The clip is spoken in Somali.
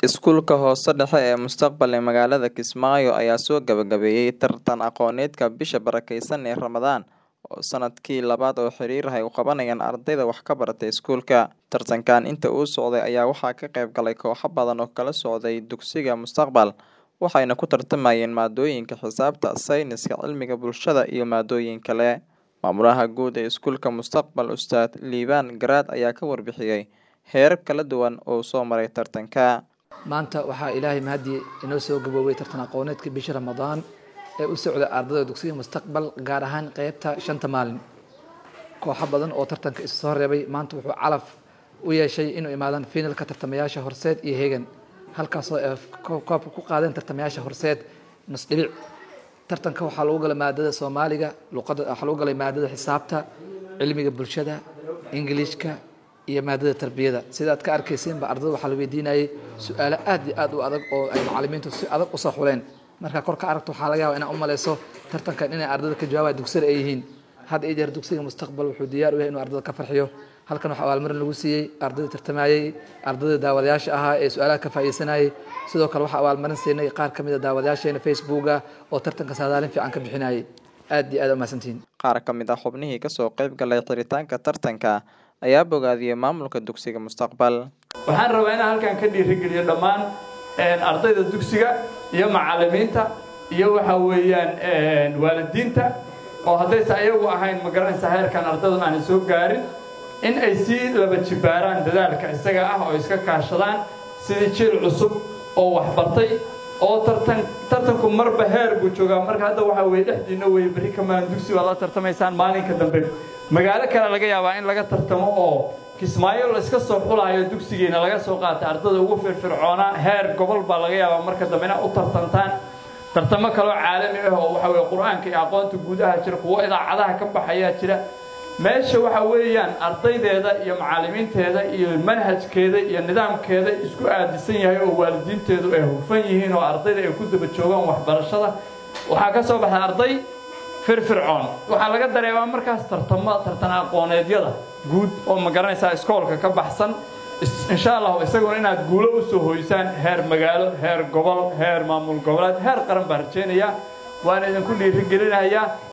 Iskuulka hoose dhexe ee Mustaqbal ee magaalada Kismaayo ayaa soo gabagabeeyay tartan aqooneedka bisha barakeysan ee Ramadaan oo sanadkii labaad oo xiriir ah ay u qabanayaan ardayda wax ka barata iskuulka. Tartankan inta uu socday ayaa waxaa ka qayb galay kooxo badan oo kala socday dugsiga Mustaqbal, waxayna ku tartamayeen maadooyinka xisaabta, sayniska, cilmiga bulshada iyo maadooyin kale. Maamulaha guud ee iskuulka Mustaqbal, Ustaad Liibaan Garaad ayaa ka warbixiyay heerar kala duwan oo uu soo maray tartanka. maanta waxaa ilaahay mahadii inoo soo gaboobay tartan aqooneedka bisha ramadaan ee u socda ardayda dugsiga mustaqbal gaar ahaan qeybta shanta maalin kooxo badan oo tartanka isu soo reebay maanta wuxuu calaf u yeeshay inuu imaadaan finalka tartamayaasha horseed iyo hegan halkaasoo ay koobka ku qaadeen tartamayaasha horseed nus dhibic tartanka waxaa lagu galay maadada soomaaliga luqada waxaa lagu galay maadada xisaabta cilmiga bulshada ingiliishka iyo maadada tarbiyada sida aad ka arkaysiinba ardayda waxaa la weydiinayay su-aalo aad iyo aad u adag oo ay macalimiintu si adag usoo xuleen markaa kor ka aragto waxaa laga yaaba inaa u maleyso tartankan inay ardayda ka jawaabaya dugsiyada ay yihiin had iyo jeer dugsiga mustaqbal wuxuu diyaar u yahay inuu ardayda ka farxiyo halkan waxaa abaalmarin lagu siiyey ardayda tartamayey ardayda daawadayaasha ahaa ee su-aalaha ka faa'iideysanayay sidoo kale waxaa abaalmarin siinay qaar ka mid a daawadayaasheena facebooka oo tartanka saadaalin fiican ka bixinayay aad iyo aad u mahadsantihiin Qaar ka mid ah xubnihii kasoo qayb galay xiritaanka tartanka ayaa bogaadiyey maamulka dugsiga Mustaqbal. waxaan rabaa inaan halkan ka dhiirigeliyo dhammaan ardayda dugsiga iyo macalimiinta iyo waxa weeyaan waalidiinta oo haddaysa ayagu ahayn ma garanaysa heerkan ardaydu aanay soo gaarin in ay sii laba jibaaraan dadaalka isaga ah oo iska kaashadaan sidii jiil cusub oo waxbartay oo tartan tartanku marba heer buu joogaa marka hadda waxaa weye dhexdiina weye berri kamaan dugsi baad la tartamaysaan maalinka dambe magaalo kale laga yaabaa in laga tartamo oo kismaayo la iska soo xulaayo dugsigeena laga soo qaata ardada ugu firfircoonaa heer gobol baa laga yaabaa marka dambe ina u tartantaan tartamo kaloo caalami ah oo waxa weye qur-aanka iyo aqoonta guudaha jira kuwo idaacadaha ka baxayaa jira meesha waxa weeyaan ardaydeeda iyo macallimiinteeda iyo manhajkeeda iyo nidaamkeeda isku aadisan yahay oo waalidiinteedu ay hufan yihiin oo ardayda ay ku daba joogaan waxbarashada waxaa ka soo baxay arday firfircoon waxaa laga dareemaa markaas tartamo tartan aqooneedyada guud oo ma garanaysaa iskoolka ka baxsan insha allahu isaguna inaad guulo u soo hoysaan heer magaalo heer gobol heer maamul goboleed heer qaran baan rajaynayaa waana idinku dhiirigelinayaa